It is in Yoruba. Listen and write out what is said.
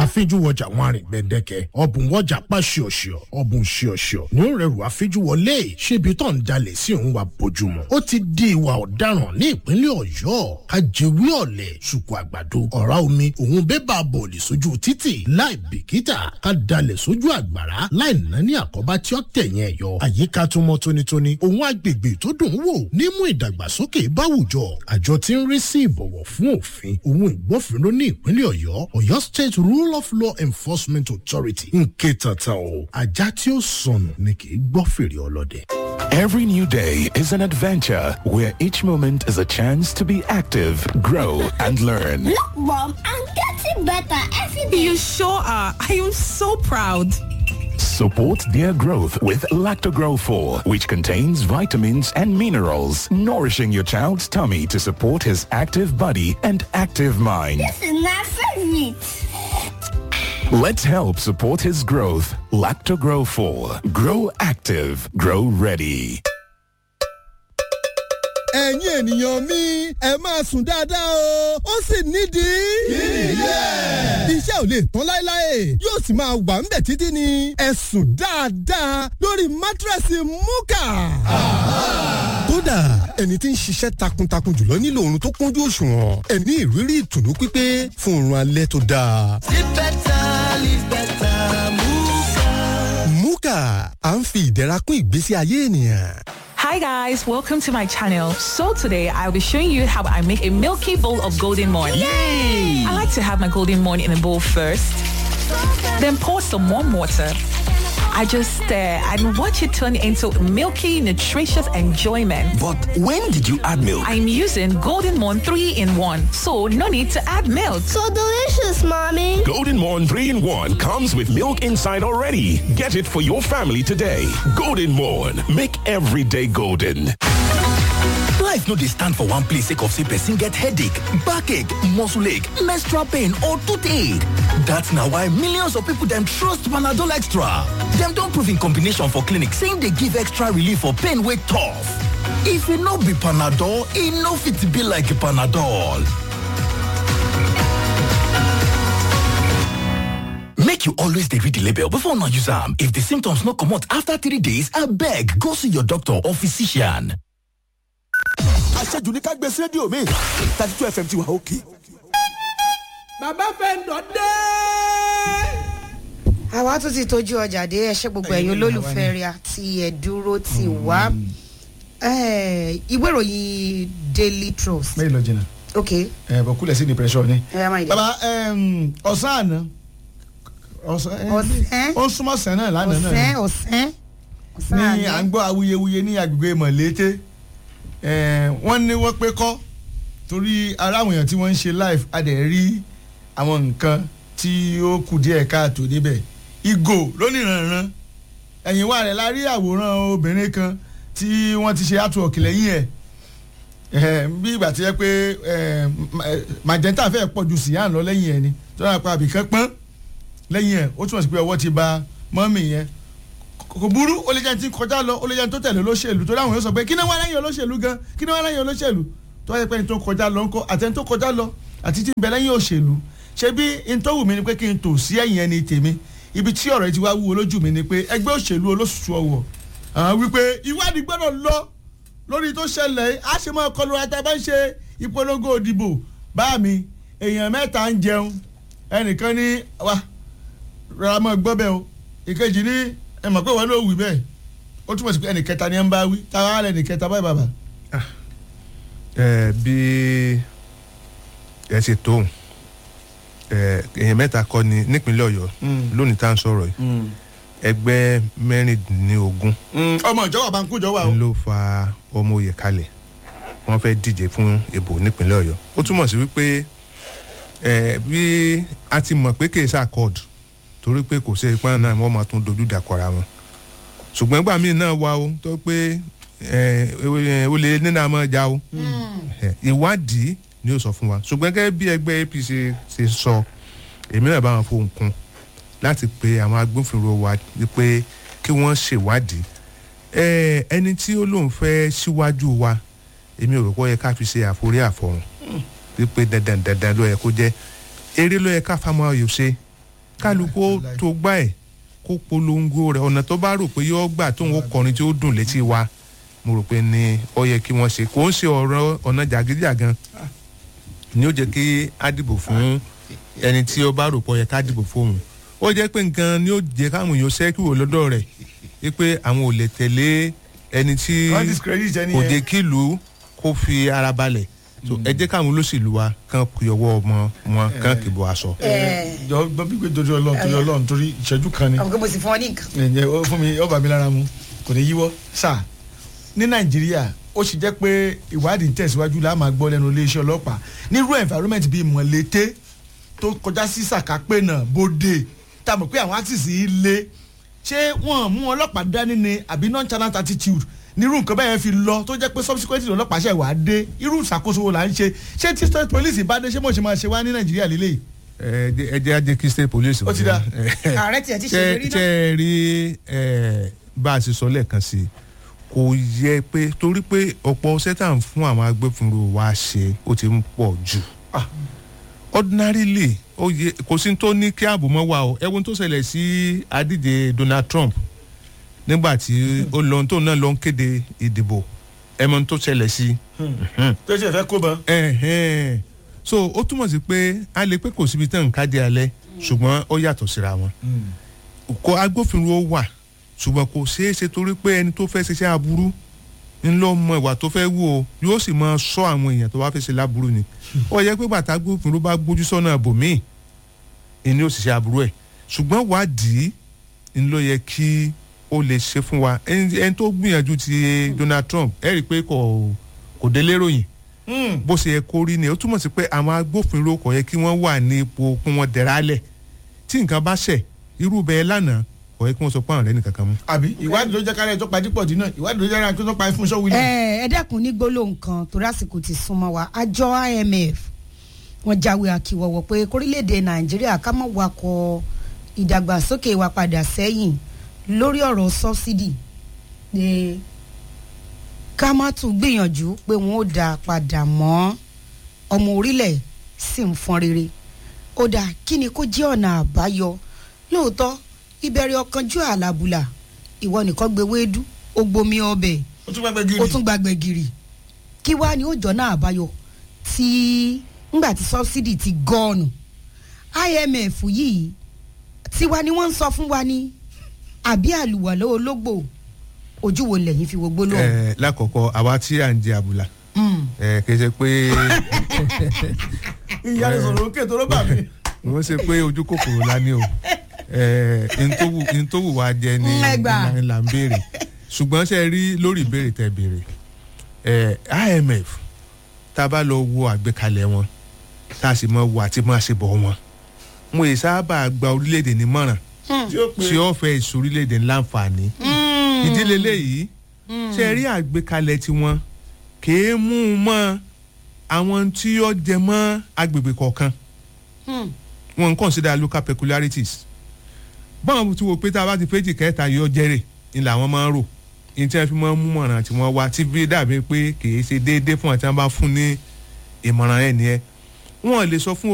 àfijúwọjà wọn àrìn gbẹdẹkẹ ọbùn wọjà pa ṣíọṣíọ ọbùn ṣíọṣíọ ní ó rẹrù àfijúwọlé ṣébi tó ń dalẹ̀ sí òun wa bójúmu ó ti di ìwà ọ̀daràn ní ìpínlẹ̀ ọ̀yọ́ ajẹ́wé ọ̀lẹ̀ ṣùkú àgbàdo ọ̀rá omi òun bébà bọ̀ọ̀lì sójú títì láì bìkítà ká dalẹ̀ sójú àgbàrá láì ná ní àkọ́bá tí ó tẹ̀yìn ẹ̀yọ àyíká tó mọ́ tónítóní òun agbègbè tó dùn ún wò nímú ìdàgbàsókè báwùjọ àjọ tí ń rí sí ìbọ̀wọ̀ fún òfin òun ìgbófinró ní ìpínlẹ̀ ọ̀yọ́ ọ̀yọ́ state rule of law enforcement authority ń ké tata o ajá tí ó sọnù ni kì í gbọ́ fèrè ọlọ́dẹ. Every new day is an adventure where each moment is a chance to be active, grow, and learn. Look, Mom, I'm getting better every day. You sure are. I am so proud. Support their growth with Lactogrow 4, which contains vitamins and minerals, nourishing your child's tummy to support his active body and active mind. This is my favorite. Let's help support his growth. Lactogrow 4. Grow active. Grow ready. ẹ̀yin ènìyàn mi ẹ máa sùn dáadáa o ó sì nídìí. yíyẹ. iṣẹ́ ò lè tán láéláé yóò sì máa wà ńbẹ̀ títí ni ẹ sùn dáadáa lórí mátírẹ́sì múkà. kódà ẹni tí ń ṣiṣẹ́ takuntakun jùlọ nílò oorun tó kúnjú òṣùwọ̀n ẹ ní ìrírí ìtùnú pípé fún oorun alẹ́ tó dáa. Live better, live better, Muka. múkà à ń fi ìdẹ̀ra kún ìgbésí ayé ènìyàn. Hi guys, welcome to my channel. So today I'll be showing you how I make a milky bowl of golden morn. Yay! I like to have my golden morn in a bowl first, then pour some warm water. I just stir and watch it turn into milky, nutritious enjoyment. But when did you add milk? I'm using Golden Morn 3 in 1, so no need to add milk. So delicious, Mommy. Golden Morn 3 in 1 comes with milk inside already. Get it for your family today. Golden Morn. Make every day golden. Life no dey stand for one place sake of say person get headache, backache, muscle ache, menstrual pain or toothache. That's na why millions of people dem trust Panadol Extra. Dem don prove in combination for clinic say e dey give extra relief for pain wey tough. If e no be Panadol, e no fit be like Panadol. Make you always dey read the label before una use am. If the symptoms no comot after three days, abeg go see your doctor or physician. àṣejù ní ká gbé sí rédíò mi thirty two fm ti wà òkè. bàbá fẹ́ǹdọ̀ dé. àwa tún ti tójú ọjà dé ẹṣẹ gbogbo ẹ̀yin olólùfẹ́ rẹ̀ àti ẹ̀dúró ti wá Eh, ìwé ìròyìn daily trust. mẹ́rin lọ jìnnà ok ẹ̀ bọ̀ kúlẹ̀ sí ní pressure ni. ẹ máa yẹ. baba em, ọ̀sán àná ọ̀sán ẹ̀, Ọ̀sán? ó súnmọ́ sẹ́ náà lánàá náà ọ̀sán ọ̀sán ọ̀sán ní à ń gbọ́ awuyewuye ní agbègbè mọ̀lété Eh, wọ́n ní wọ́n pé kọ́ torí ara àwọn èèyàn tí wọ́n ń ṣe live a dẹ̀ rí àwọn nǹkan tí ó kù díẹ̀ káàtó níbẹ̀ ìgò lónìrànràn ẹ̀yìn wa rẹ̀ la rí àwòrán obìnrin kan tí wọ́n ti ṣe artwork lẹ́yìn ẹ̀ Eh, bí ìgbà tí yẹ pé eh, ma- eh, magenta fẹ́ pọ̀ ju sian lọ lẹ́yìn ẹ̀ ni tó dáa pa àbíkán pọ́n lẹ́yìn ẹ̀ ó túmọ̀ sí pé ọwọ́ ti ba mọ́mì yẹn kò burú ó lè jẹ́ ní ti kọjá lọ ó lè jẹ́ ní tó tẹ̀lé olóṣèlú tó dáhùn yóò sọ pé kí ni wọ́n lẹ́yìn olóṣèlú gan kí ni wọ́n lẹ́yìn olóṣèlú tó wáyé pé ní tó kọjá lọ ńkọ́ àti ní tó kọjá lọ àti tí ń bẹ lẹ́yìn òṣèlú ṣé bí n tó wù mí ni pé kí n tò sí ẹ̀yìn ẹni tèmi ibi tí ọ̀rọ̀ yìí ti wá wúwo lójú mi ni pé ẹgbẹ́ òṣèlú olóṣùṣù ọwọ̀ àwọn wípé ìwádìí gbọ́dọ̀ lọ lórí tó ṣẹlẹ̀ yìí, á ṣe máa kọlu ata bá ń ṣe ìpolongo òdìbò bá mi èèyàn mẹ́ta ń jẹun ẹnìkan ní wa rárá mọ́ gbọ́ bẹ́ẹ̀ o ìkejì ní ẹ mọ̀ pé wọ́n ló wí bẹ́ẹ̀ ó túmọ̀ sí pé ẹnì kẹta ni ẹ ń bá wí táwa á lẹ́nì kẹta báyìí bàbá. ẹ bí ẹ ṣe tóun ẹ èèyàn mẹ́ta kọ́ ni nípínlẹ̀ ọ̀yọ́ lónìí tá à ń sọ̀rọ̀ yìí ẹgbẹ́ mẹ́rìndínlógún ọmọ ìjọba bá ń kú ìjọba o. ló fa ọmọ òye kalẹ̀ wọ́n fẹ́ díje fún ìbò nípínlẹ̀ ọ̀yọ́ ó túmọ̀ sí wípé ẹ bí a ti mọ̀ pé kì í ṣàkọọ̀dù torí pé kò sí ipá náà wọ́n máa tún dojú dàkọ̀ra wọn ṣùgbọ́n ìgbà míì náà wà o tó pé ẹ ẹ, ó lè nínú àmọ́ ja o ẹ, ìwádìí ni ó sọ fún wa ṣùgbọ́n gẹ́gẹ́ bí ẹgbẹ́ apc ṣe sọ èmi náà bá wọn fohùn kún láti pe àwọn agbófinró wa pé kí wọ́n ṣèwádìí ẹ, ẹni tí ó lóun fẹ́ síwájú wa èmi ò rò pé ó yẹ ká fi ṣe àforí àfọ̀hún wípé dandan dandan ló yẹ kó jẹ́ eré ló yẹ ká fáwọn ayò ṣe kálukú ó tó gbá ẹ̀ kó polongo rẹ̀ ọ̀nà tó bá rò pé yóò gbà tóun ó kọrin tí ó dùn létí wa mo rò pé ni ó yẹ kí wọ́n ṣe kò ń ṣe ọ̀rọ̀ ọ̀nà jàgídíjàgan ni ó jẹ́ kí á dìbò fún ẹni tí ó bá rò pọ̀ yẹ ká dìbò fóun ó jẹ́ pé nǹkan ni ó jẹ́ káwọn èèyàn ṣẹ́kì wò lọ́dọ̀ rẹ̀ wípé àwọn ò lè tẹ̀lé ẹni tí Wọ́n discredit ẹni kò yẹn. jẹ́ kí ìlú kó fi ara balẹ̀ so ẹ jẹ́ káwọn olóṣèlú wa kàn kí ọwọ́ ọmọ wọn kàn kì bọ́ aṣọ. jọ gbọ́ bí pé torí ọlọ́run torí ọlọ́run torí ìṣẹ́jú kan ni àwọn kò mo sì fún ọ ní nǹkan. ẹ̀jẹ̀ ó fún mi ọba mi lára mu kò ní yíwọ́ sà ní nàìjíríà ó sì jẹ́ pé ìwádìí ń tẹ̀síwájú la máa gbọ́ lẹ́nu iléeṣẹ́ ọlọ́pàá nírú environment bíi mọ̀lété tó kọjá sí sàkápẹ́ náà bóde tá a mọ̀ pé àwọn axis yìí le ṣé wọ́n mú ọlọ́pàá dání ni àbí nonchalant attitude nírú nǹkan bẹ́ẹ̀ fi lọ tó jẹ́ pé subsequently ọlọ́pàá ṣẹ̀ wá dé irú ìṣàkóso wo là ń ṣe ṣé tí state police bá dé ṣé mo ṣe máa ṣe wá ní nàìjíríà lélẹ́yìí. ẹ jẹ́- ẹ jẹ́ ajé kí state police. Ó ti dá. ààrẹ tiẹ̀ ti ṣe lórí ṣe náà. rí ẹ, bá a ṣe sọ lẹ́ẹ̀kan sí i kò yẹ pé torí pé ọ̀pọ̀ sẹ́tà ń fún àwọn agbófinró wa ṣe ó ti ń pọ̀ jù. ordinarily ó yẹ kò sí tó ní kí ààbò mọ́ wa o ẹ̀wọ̀n tó ṣẹlẹ̀ sí adíje donald trump nígbà tí ó lọ tó náà lọ ń kéde ìdìbò ẹ̀mọ́n tó ṣẹlẹ̀ sí. tó ṣe fẹ́ kó bọ́n. Ẹ̀hẹ́n. so ó túmọ̀ sí pé a lè pé kò síbi tán nǹkan di alẹ́ ṣùgbọ́n ó yàtọ̀ síra wọn kò agbófinró wà ṣùgbọ́n kò ṣeé ṣe torí pé ẹni tó fẹ́ ṣiṣẹ́ aburú ń lọ mọ ìwà tó fẹ́ wù ó yóò sì máa sọ àwọn èèyàn tó bá fẹ́ ṣe láburú ni ó yẹ pé bàtà agbófinró bá gbójú sọ́nà bòmíì ìní ó sì ṣe aburú ẹ̀ ṣùgbọ́n wádìí ń lọ yẹ kí ó lè ṣe fún wa ẹni ẹni tó gbìyànjú ti donald trump ẹ rí i pé kò kò délé ròyìn bó ṣe yẹ kó rí ni ó túmọ̀ sí pé àwọn agbófinró kò yẹ kí wọ́n wà ní ipò kí wọ́n dẹ̀rálẹ̀ tí nǹkan bá ṣẹ̀ irú bẹ́ẹ̀ lánàá kò yẹ kí wọ́n sọ pé àwọn ọ̀rẹ́ nìkan kan mú. àbí ìwádìí ló jẹ́ kárẹ́ tó pa dípọ̀ dínà ìwádìí ló jẹ́ kárẹ́ tó pa fún sọ́wọ́lì. ẹ ẹ dẹ́kun ní gbólóhùn kan torí àsìkò ti súnmọ́ wa àjọ imf wọ́n jáwé akíwọ́wọ́ pé kórílẹ̀-èdè nàìjíríà ká mọ̀ wakọ̀ ìdàgbàsókè wa padà sẹ́yìn lórí ọ̀rọ̀ sọ́bsidì pé ká má tún gbìyànjú pé wọ́n ó dá a padà mọ́ ọmọ orílẹ̀ sì ń fọn rere ó dà kí ni kó jẹ́ ọ̀nà àbáyọ lóòótọ́ ìbẹ̀rẹ̀ ọ̀kanjú àlàbùlà ìwọ nìkan gbé wéédú ó gbomi ọbẹ̀ ó tún gbàgbé gírì. ó tún gbàgbé gírì kí wàá ní òjò náà àbáyọ tí ngbà tí subsidy ti gọ́ọ̀nù imf yìí tiwa ni wọ́n ń sọ fún wa ní àbí àlùwàlọ́ ológbò ojú wo lẹ́yìn fi wo gbólóhùn. ẹ lákọ̀ọ́kọ́ àwa tí à ń jẹ àbùlà Mm. ẹ kì í ṣe pé ìyá rẹ̀ sọ̀rọ̀ òkè tó ló bà mí. wọ́n ṣe pé ojú kòkòrò la ní o ẹ ntòwù ntòwù wa jẹ ní Mm, ẹ gbà. ní là ń béèrè ṣùgbọ́n ṣe rí lórí ìbéèrè tẹ béèrè ẹ imf tá a bá lọ wo àgbékalẹ̀ wọn tá a sì mọ wo àti máa ṣe bọ̀ wọn mo yìí sábà gba orílẹ̀-èdè nímọ̀ràn tí ó fẹ́ ìsorílẹ̀-èdè ńláǹfààní ìdílé léyìí ṣe rí àgbékalẹ̀ tiwọn kèé mú un mọ́ àwọn tí ó jẹ mọ́ agbègbè kọ̀ọ̀kan wọn ń consider local peculiarities báwọn ti wo pé tá a bá ti péjì kẹta yóò jẹrè ni làwọn máa ń rò ní tí wọn fi máa ń mú mọ̀ràn tí wọ́n wá tí bí dàbí pé kì í ṣe déédéé fún àti wọn bá fún ní ìmọ̀ràn ẹ̀ nìyẹn wọn lè sọ fún